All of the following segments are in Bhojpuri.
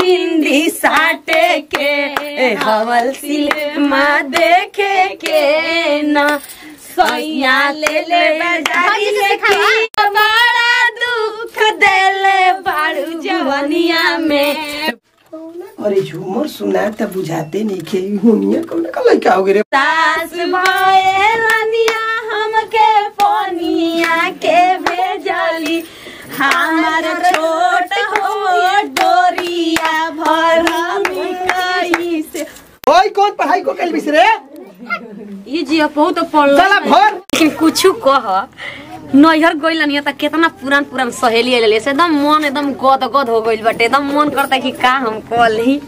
बिंदी साटे के हवल सिनेमा देखे के ना सैया ले ले बाजारी से की बड़ा दुख देले बाड़ू जवनिया में अरे झूमर सुना त बुझाते नहीं खे हुनिया कौन का लड़का हो रे सास भएलनिया हमके पनिया के भेजली हमार छोट हो डोरिया भरमी कई से ओए कौन पढ़ाई को कल बिसरे ये जी अपहु तो पढ़ल साला भर लेकिन कुछ कह नैहर गइल नहीं त केतना पुरान पुरान सहेली आइल से एकदम मन एकदम गद गद हो गइल बाटे एकदम मन करता कि का हम कली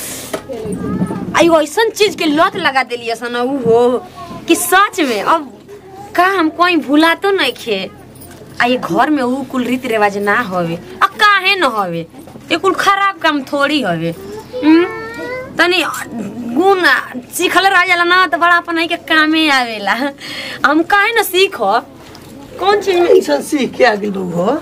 आई ऐसन चीज के लत लगा देली सन उ हो कि सच में अब का हम कोई भूला तो नहीं खे आ ये घर में उ कुल रीति रिवाज ना हवे आ काहे न हवे ये कुल खराब काम थोड़ी हवे हम्म? तनी गुण सीखल रह जाला ना तो बड़ा अपन के कामे आवेला हम काहे न सीख कौन चीज में ऐसा सीख के आगे लोग हो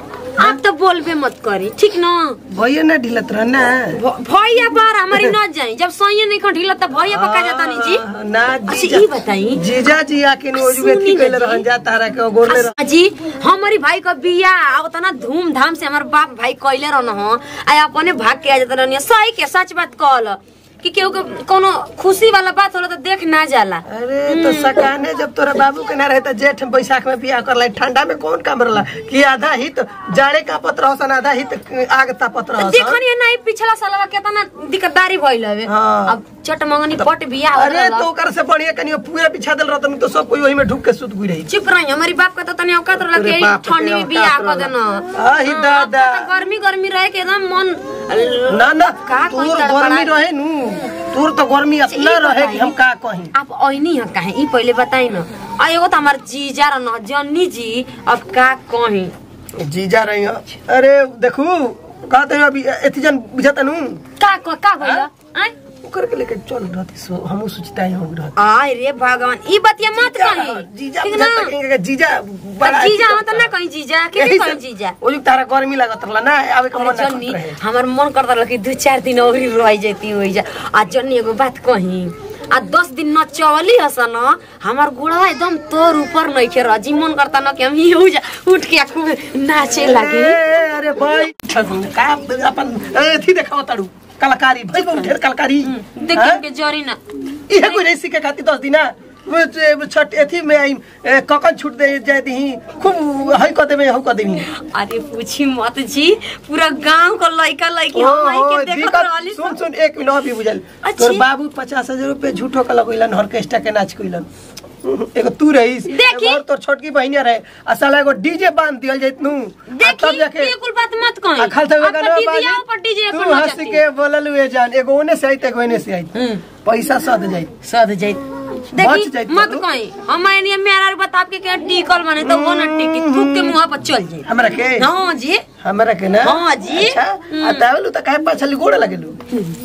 आप तो बोलबे मत करी ठीक ना भैया ना ढिलत रह ना भ- भैया बार हमारी न जाई जब सही नहीं खटिला तब भैया पका जाता नहीं जी हाँ, ना अच्छा जीजा ये बताई जीजा जी आके नो जो सुनी व्यक्ति ना कहले जी। रहन जा तारा के गोरले रह जी हमारी भाई का बिया अब तना धूमधाम से हमार बाप भाई कैले रहन हो आ अपने भाग के आ जाता रहनी सही के सच बात कहल कि केहू के कोनो खुशी वाला बात होला तो देख ना जाला अरे तो सकाने जब तोरा बाबू के ना रहे तो जेठ बैसाख में बियाह कर लाई ठंडा में कौन काम रहला कि आधा हित जाड़े का पत्र रहसन आधा हित आग तापत रहसन देखनी नहीं पिछला साल केतना दिक्कतदारी भइल हवे हाँ। अब चट मंगनी पट बिया अरे तो ओकर से बढ़िया कनियो पूरा बिछा देल रहतन तो सब कोई वही में ढुक के सुत गुई रही चुप रही हमारी बाप का तो तनी औकात रहला अरे कि बाप ठंडी के में बियाह औकात कर रहला। देना आही हाँ, दादा। अब तो गर्मी गर्मी रहे के एकदम मन ना ना का कोई तोर तड़पड़ा- गर्मी रहे नु तोर तो गर्मी इतना ई रहे कि बताई। हम का कहीं आप ऐनी है काहे ई पहले बताई न आ एगो तो हमार जीजा रह न जन्नी जी अब का कही जीजा रही हो। अरे देखू कहते हो अभी एथी जन बुझाता नु का का का भइल हाँ? आय ओकर के लेके चल रहती सो हमहू सोचता ही हम रहती आय रे भगवान ई बतिया मत कही जीजा ठीक ना बुझाता कहीं जीजा आ, जीजा हम तो ना कहीं जीजा के यही कहीं सब- जीजा ओ जो तारा गर्मी लागत रहला ना आवे के अरे मन ना जन्नी करत रहे हमार मन करता रहा कि दू चार दिन और रह जाती हो जा आ जन्नी एगो बात कही आ दस दिन न चवली हस न हमार गुड़वा एकदम तोर ऊपर नहीं खे रह जी मन करता न कि हम ही जा उठ के खूब नाचे लगे ए, अरे भाई का अपन एथी देखाव ताड़ू कलाकारी भाई बहुत ढेर कलाकारी देखिए के जरी ना इहे कोई नहीं सीखे खाती दस दिना वो जे छठ एथी में आई ए, ककन छूट दे जाए दी खूब हई क देबे हउ क देबी अरे पूछी मत जी पूरा गांव को लइका लइकी हम आई के देखत दिक्कत- रहली सुन सुन एक मिनट अभी बुझल अच्छी। तोर बाबू पचास हजार रुपए झूठो का लगैलन ऑर्केस्ट्रा के नाच कइलन एगो तू रहीस देखी। एगो और तोर छोटकी बहिनिया रहे आ साला एगो डीजे बांध दियल जाइत नु आ देखी तब जाके ये कुल बात मत कही आ खाल थवे अब गाना तो बाजी दीदिया ऊपर डीजे तू पर न हंस जाती के बोलल हुए जान एगो ओने से आई एगो एने से आई हम्म। पैसा सद जाई सद जाई बच देखी जाइत मत बाबू। कही हम एनिया मेरा बता आपके के टिकल बने तो वो न टिकी थूक के मुंह पर चल जाई हमरा के हां जी हमरा के ना हाँ जी। अच्छा आ तावलू त काहे पाछली गोड़ लगेलू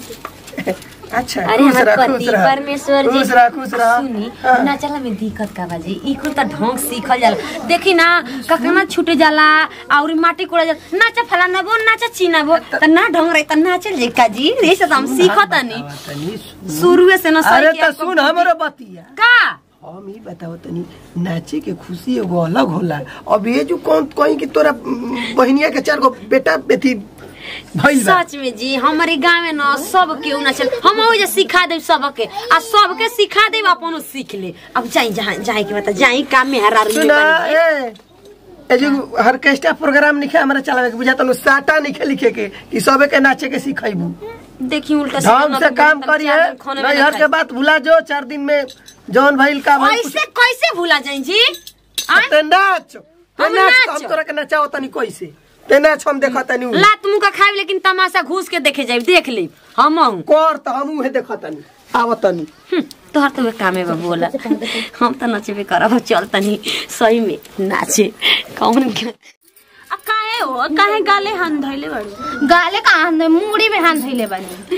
अच्छा अरे खुश हमार रह, पति खुश रह। परमेश्वर जी खुश रह खुश रह सुनी हाँ। नाचला में दिक्कत का बाजी ई कुल त ढंग सीखल जाला देखी ना कखना छूटे जाला और माटी कोड़ा जाला नाचा फलाना बो नाचा चीना बो त ना ढंग रही त नाचल जे का जी रे से त हम सीखतानी तनी सुन। शुरुए से न अरे सही त सुन हमरो बतिया का हम ही बताओ तनी नाचे के खुशी एगो अलग होला अब ये जो कौन कहीं कि तोरा उम, बहिनिया के चार गो बेटा बेटी भइल बा सच में जी हमारे गाँव में न सब केहू नाचल हम ओजे सिखा देब सबके आ सबके सिखा देब अपनो सीख ले अब जाई जहाँ जाए के बता जाई का मेहरा सुना ए ए जो ऑर्केस्ट्रा प्रोग्राम लिखे हमरा चलावे के बुझा तनु साटा लिखे लिखे के कि सबे के नाचे के सिखाइबू देखी उल्टा ढंग से काम करिए नहीं हर के बात भुला जो चार दिन में जौन भइल का भइल ऐसे कैसे भूला जाई जी आय? ते नाच ते हम नाच नाच। हम तोरा के नचाओ तनी कैसे ते नाच हम देखा तनी उ। लात मुंह का खाए लेकिन तमाशा घूस के देखे जाए देख ले हम हूँ कर त हम उहे देखा तनी आव तनी तोहर तो कामे बा बोला हम तो नचबे करब चल तनी सही में नाचे कौन अब काहे हो काहे गाले हाथ धइले बाड़ू गाले का हाथ में मुड़ी में हाथ धइले बानी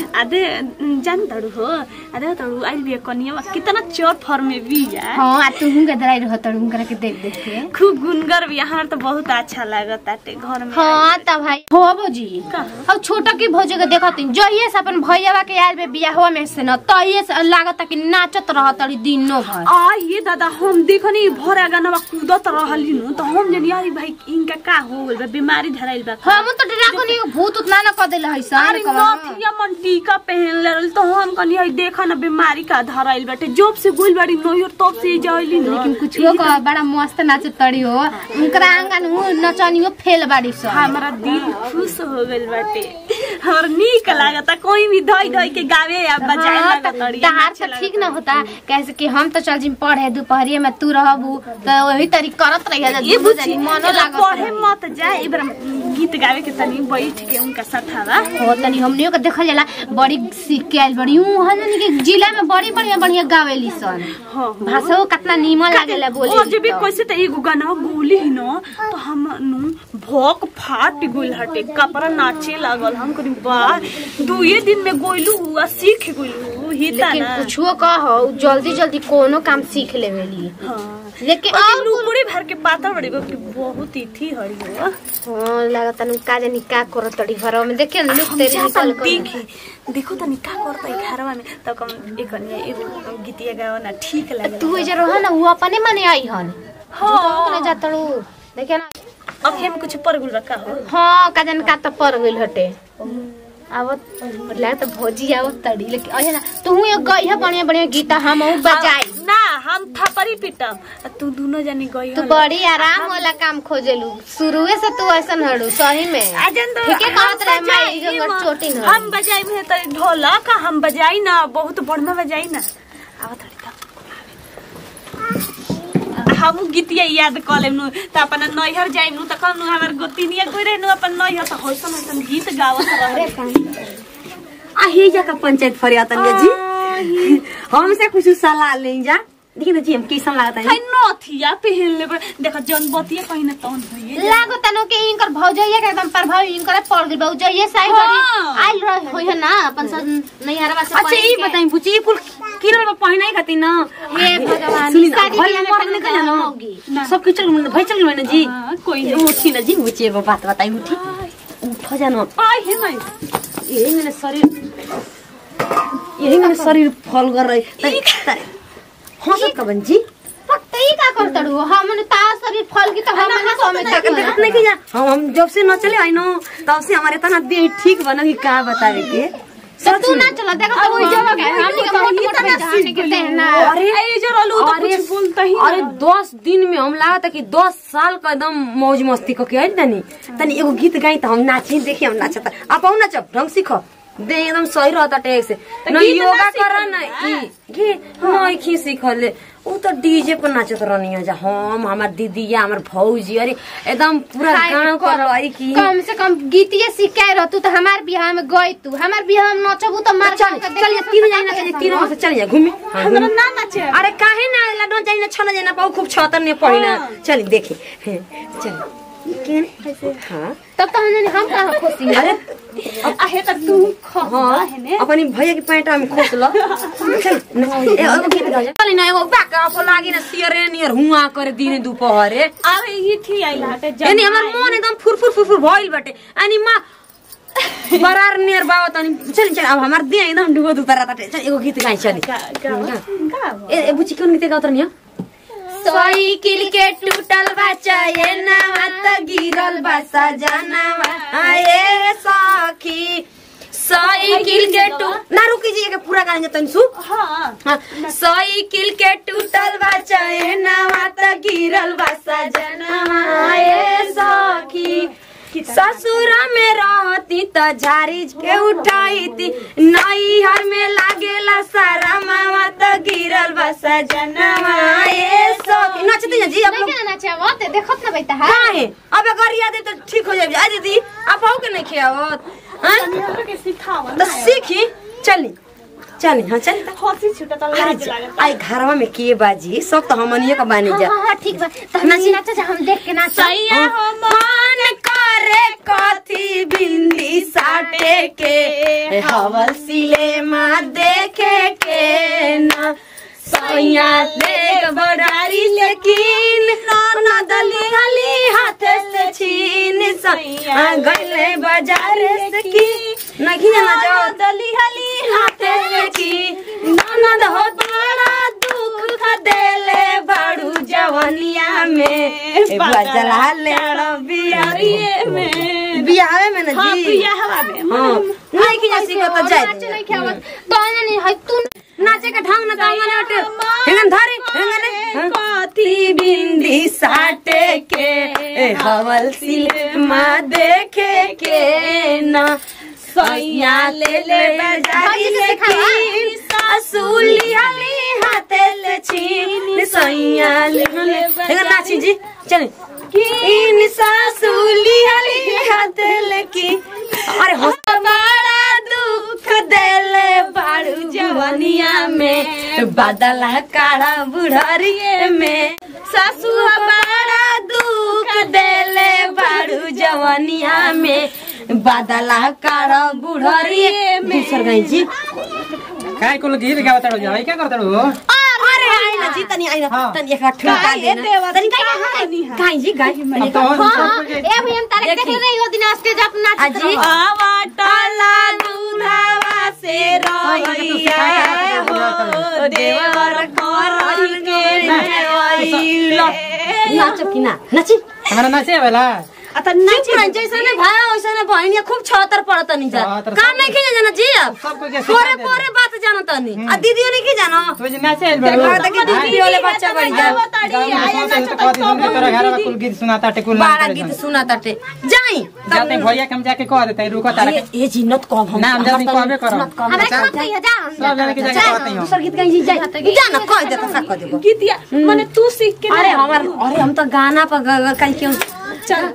अदे जान तड़ू हो अदे तड़ू आइल बिया कनिया कितना चोर फॉर्म में बिया हाँ आ तू हुँ गदराई रह तड़ू हुँ के देख देख के खूब गुनगर बिया हमार तो बहुत अच्छा लागत ताटे घर में हाँ त भाई हो भौजी अब छोटा की भौजी के देखत जहिए से अपन भैया के आयल बे बियाहवा में से न तहिए से लागत कि नाचत रह तड़ी दिनो भर आ ये दादा हम देखनी भरा गाना कूदत रहली नु तो हम जनी यार भाई इनका का हो गइल बा बीमारी धराइल बा हम तो डरा को नहीं भूत उतना न कर देले है अरे नथिया मन टीका पहन ले रहल तो हम कनी हई देखा ना बीमारी का धराइल बाटे जब से गोइल बाड़ी नोहर तब से जाइली न लेकिन कुछ हो का बड़ा मस्त नाचत तड़ी हो उनकरा आंगन उ नचनियो फेल बाड़ी सब हमारा दिल खुश हो गइल बाटे और नीक लागता कोई भी धोई धोई के गावे या बजाए हाँ, लागत त- तड़ी तहार तो ठीक न होता कैसे कि हम तो चल जिम पढ़े दोपहरिए में तू रहबू तो वही तरी करत रहिया जा ये दुनू बुझी जनी मनो एला लागत पढ़े रही। मत जा एबर गीत गावे के तनी बैठ के उनका सठावा हो तनी हमनियो के देखल जाला बड़ी सीख के आइल बड़ी ऊ हजन के जिला में बड़ी बढ़िया बढ़िया गावेली सन हां भाषा कितना नीमन लागेला बोले और जब भी कैसे त एगो गाना गोली ही न तो हम नु भोक फाट गोइल हटे कपड़ा नाचे लागल हम करी वाह दुए दिन में गोइलू हुआ सीख गोइलू हिता लेकिन ना कुछो कहो जल्दी जल्दी कोनो काम सीख लेवेली हां लेकिन और और लुकुड़ी भर के पातर बड़ी गो कि बहुत ही थी हरी हो हाँ लागत नु का जानी का करत तड़ी घरवा में देखे न लुक हम तेरी चाहता निकल कर देखे देखो तनी का करता है घरवा में तो कम एक अन्य एगो गीतिया गावा ना ठीक लगे तू इधर रह ना वो अपने मने आई हन हाँ कने जातड़ू देखे ना अब हम कुछ पर गुल का हो हाँ का जानी का तो पर गइल हटे आवत लाग तो भौजी आवत तड़ी लेकिन अहे ना तू एक गई है बढ़िया बढ़िया गीता हम ऊ बजाई ना हम थपरी पिटम आ तू दोनों जनी गई तू बड़ी आराम वाला काम खोजेलू शुरुए से तू ऐसन हड़ू सही में अजन तो ठीके कहत रहे हम माई बजाई जंगल माँ। चोटी न हम बजाई में तो ढोलक हम बजाई ना बहुत बढ़िया बजाई ना आवत थोड़ी का हम गीतिया याद क लेम नु त अपन नैहर जाइम नु त कहनु हमर गोतिनिया कोइ रहे नु अपन नैहर त होइसन होइसन गीत गावत रहे आहे जा का पंचायत फरियाद जी हमसे कुछ सलाह ले जा देखिए ना जी हम कैसा लागता है है नथिया पहन ले देख जन बतिया कहीं न तौन होइए लागो तनो के इनकर भौजैया के एकदम प्रभाव इनकर पड़ गइल भौजैया साई बड़ी हाँ। आइल रह होय है ना अपन सब नैहरवा से अच्छा ये बताई बुची ये कुल किरल में पहना ही खाती ना हे भगवान, सुनी ना शादी भाई बियाह में मर पहनने निकल का ना होगी। सब कुछ चल भाई चल गए ना जी हाँ, कोई नहीं उठी ना जी बुची एगो बात बताई उठी उठ जाना आइ हे मैं यही मेरे शरीर यही मेरे शरीर फल कर रही तरी तरी हंसत का बन जी पक्का का कर तड़ू हमने ता शरीर फल की तो हमने समझ देखत देखत नहीं कि जा हम हम जब से न चले आई नो तब से हमारे तना देह ठीक बना कि का बतावे के तो तू ना चला देखा तो वही जगह है हमने के मोट मोट में जहाने के देना अरे ए जो रहलू तो अरे कुछ बोलता ही अरे दस दिन में हम लगा था कि दस साल का एकदम मौज मस्ती को के तनी तनी एगो गीत गाई तो हम नाची देखी हम नाचता आप आऊ नाचब ढंग सीखो दे एकदम सही रहता टेक से न गीत ना योगा सीखल करा न ई घे नहीं खी सीखले उ तो डीजे पर नाचत रहनी जा हम हमार दीदी या हमार भौजी अरे एकदम पूरा गांव को लाई की कम से कम गीतिए सीख के रह तू तो हमार बियाह में गई तू हमार बियाह में नचबू तो मार चल चल तीन जाए ना चल तीनों से चल जा घूमे हाँ, हमरा घूमे। ना नाचे अरे काहे ना लडो जाई ना छन जाई ना पाऊ खूब छतर ने पड़ी ना चल देखे हैं, चल केने हां तब तो हमने हम कहां खुशी अरे आहे त तू खस हाँ हेने अपनी भैया की पैंट में खोस ल चल न, ए एगो गीत गा चल ना एगो बाक आपो लागी ना सियरे नियर हुआ करे दिन दुपहरे आवे ही थी आई लाटे एनी हमर मन एकदम फुरफुर फुरफुर भइल बाटे अनि मा बरार नियर बाबा तनी चल चल अब हमार देह एकदम डुबो दुतरा ताटे चल एगो गीत गाई चली का का का ए ए बुची कोन गीत गाउत रहनी साइकिल के टूटल बच्चा ये नवा त गिरल बा सजनवा आए सखी साइकिल के टू ना रुकी जी के पूरा गाना जतन सु हां हाँ, साइकिल के टूटल बा चैनवा त गिरल बा सजनवा ए सखी ससुर में रहती त झारी के उठाईती नैहर में लागेला सारा मामा त गिरल बा सजनवा ए सखी नचती जी आप लोग नहीं ना चाहवा ते देखत ना बैठा है काहे अब गरिया दे त ठीक हो जाए आ दीदी आप हो के नहीं खियावत हां हमरा के सिखावा तो सीखी चली चली हाँ चली त हंसी छुटा त अरे लाज जा- लागत आई घरवा में के बाजी सब तो हमनिए का बानी हाँ जा हाँ हाँ ठीक बा तो हम नाचा जा हम देख के नाचा सैया हो मन कर रे कथी बिंदी साटे के हवल सिलेमा देखे के ना सैया देख बड़ारी लेकिन ना दली हली हाथ से छीन सैया गले बाजार से की नहीं जाना जो दली हली हाथ से छीन ननद हो बड़ा दुख देले बड़ू जवनिया में बजला ले बियारिए में बियाहे में ना हाँ जी बियाहवा में हाँ नहीं की जैसी को तो जाए नाच नहीं खेवत तो नहीं है तू नाचे का ढंग ना तांगा ना हटे हेंगन धारे हेंगन रे कथी बिंदी साटे के ए हवल सिलेमा देखे के ना सैया ले ले बजारी लेकिन सासुली हली हाथे ले छीन सैया ले ले हेंगन नाची जी चले इन सासुली हली हाथे लेकी अरे हो बड़ा दुख देले बाड़ू जवनिया में बादला काड़ा बुढ़ारिए में सासू बड़ा दुख देले बाड़ू जवनिया में बादला काड़ा बुढ़ारिए में दूसर गई जी काय कुल गीत गावत ताडो जा क्या करत ताडो अरे आई ना जी तनी आई ना हाँ। तनी एक ठुका देना तनी गाई जी गाई अब तो हां हां ए भैया तारे देख रही हो दिन स्टेज पर नाच अजी आवाटाला दूधावा से रहिया हो देवर करल के देवैला नाचो कि ना नाची हमरा नाचे वाला अत चुप रह जैसे ने भाई वैसे ने बहनिया खूब छतर पड़त नहीं जा छतर काम नहीं खींचे जाना जी अब सबको के पोरे पोरे बात जानो तनी आ दीदी ने की जानो तो जे नाचे आइल बाड़ो देखा देखी दीदी वाले बच्चा बढ़ जा तोरा घर में कुल गीत सुनाता टे कुल बड़ा गीत सुना ताटे जाई जाते भैया के हम जाके कह देते रुको तारा ये ये जिन्नत कब हम ना, हम जल्दी कहबे करब। हमरा चल। कह कहिया जा सब जाने के जाके कहते हैं दूसर गीत कहीं जी जाई जा ना कह देता सा कह देबो गीतिया माने तू सीख के अरे हमार अरे हम तो गाना पर ग- ग- कहीं क्यों चल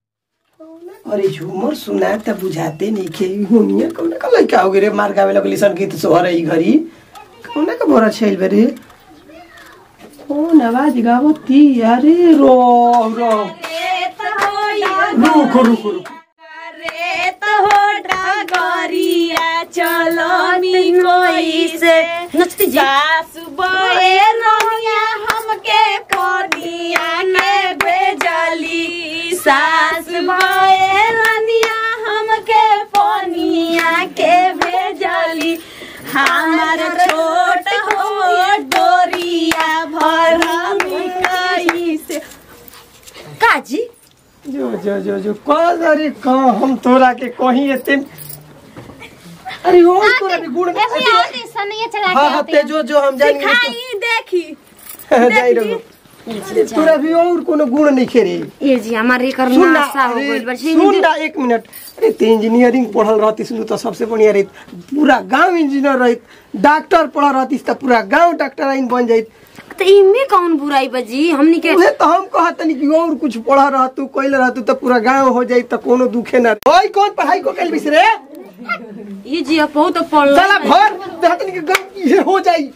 अरे झूमर सुना त बुझाते नहीं खे हुनिया कौन का लइका हो रे मार गावे लगली सन गीत सोहर ई घरी कौन का बोरा छैल बे रे कौन आवाज गावती अरे रो रो रुको रुको रुको रेत हो डगरिया चलो नी कोई से नचती जी सासु बए रहिया हमके कोनिया के भेजली सास बए रनिया हमके पोनिया के भेजली हमार छोट हो डोरिया भरमी कई से काजी जो जो जो जो कौन अरे का हम तोरा के कहीं एते अरे हो तोरा भी गुण ए भैया और दिन सनिए चला हाँ के हाँ आते ते जो जो हम जानी खाई देखी जाई रहो तोरा भी और कोनो गुण नहीं खेरे ये जी हमारे कर सुन ना नासा हो अरे, गइल बा सुन ना एक मिनट अरे ते इंजीनियरिंग पढ़ल रहती सुन तो सबसे बढ़िया रही पूरा गांव इंजीनियर रही डॉक्टर पढ़ल रहती तो पूरा गांव डॉक्टर आइन बन जाइत तो इमे कौन बुराई बजी हमनी के उहे तो हम कहत नहीं कि और कुछ पढ़ रह तू कोइल रह तू तो पूरा गांव हो जाई तो कोनो दुखे ना ओई कौन पढ़ाई को कैल बिसरे ये जी अब बहुत पढ़ल साला भर देहत नहीं कि गांव ये हो जाई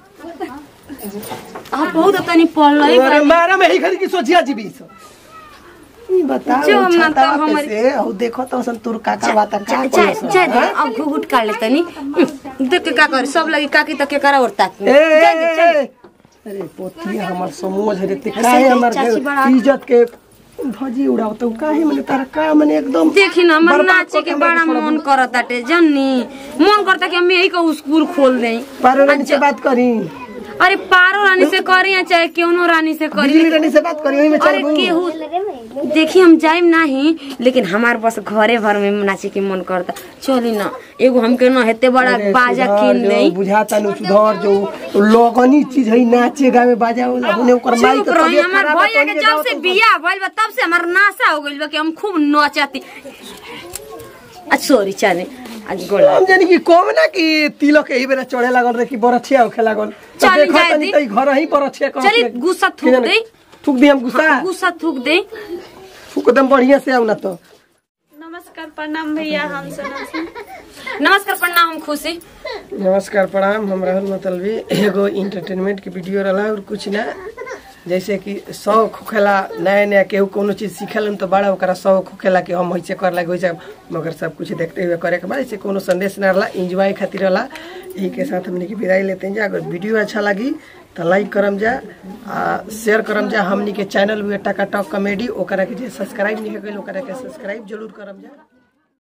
अब बहुत तनी पढ़ल अरे मारा में ही खरी की सोचिया जी बीस ई बताओ जो हम ना तो छाता हमारी- कैसे औ देखो तो सन तोर काका बाता का चाय कोई सन, चाय दे हाँ? अब घुघुट काट ले तनी देख के का कर सब लगी काकी तक के करा उड़ता ए, ए, ए, अरे पोतिया हमर समझ रे ते काहे हमर चाची बड़ा- इज्जत के धजी उड़ाव तो काहे मने तारा का मने एकदम देखी ना हमर बर्बाद नाचे कऽ के के बड़ा हमर मन करत ताटे जन्नी मन करता कि हम यही को स्कूल खोल दें पारो रानी से बात करी अरे पारो रानी से करी या चाहे क्यों रानी से करी बिजली रानी से बात करी वही में चल अरे केहू देखी हम जाइम नहीं लेकिन हमार बस घरे भर में नाचे के मन करता चली ना एगो हमके ना हेते बड़ा बाजा किन दे बुझाता नु सुधर जो लोगनी चीज है नाचे गावे बाजा होला हुने ओकर माई चुप के रही तबियत हमार खराब है, भैया के तोहनी जब जाओ से तो- बियाह भइल बा तब से हमार नासा हो गइल बा कि हम खूब नचती अच्छा सॉरी चले आज गोला हम जानी कि कम ना कि तिलक एही बेरा चढ़े लागल रे कि बरछिया होखे लागल तो चली देखो जाए तनी दी। कई घर ही बरछिया कह चली गुस्सा थूक दे थूक दी हम गुस्सा गुस्सा थूक दे थूक दम बढ़िया से आउ ना तो नमस्कार प्रणाम भैया हम सोनम सिंह नमस्कार प्रणाम हम खुशी नमस्कार प्रणाम हम राहुल मतलबी एगो इंटरटेनमेंट के वीडियो रहा और कुछ ना जैसे कि शौक होखेला नया नया केहू कोनो चीज सीखेलन तो बड़ा ओकरा शौक होखेला कि हम ऐसे कर लगे वैसे मगर सब कुछ देखते हुए करे के बाद ऐसे कोनो संदेश ना रहला इंजॉय खातिर रहला यही के साथ हमने की विदाई लेते हैं जा अगर वीडियो अच्छा लगी तो लाइक करम जा आ शेयर करम जा हमनी के चैनल भी टका टॉक कॉमेडी ओकरा के जे सब्सक्राइब नहीं कइल ओकरा के सब्सक्राइब जरूर करम जा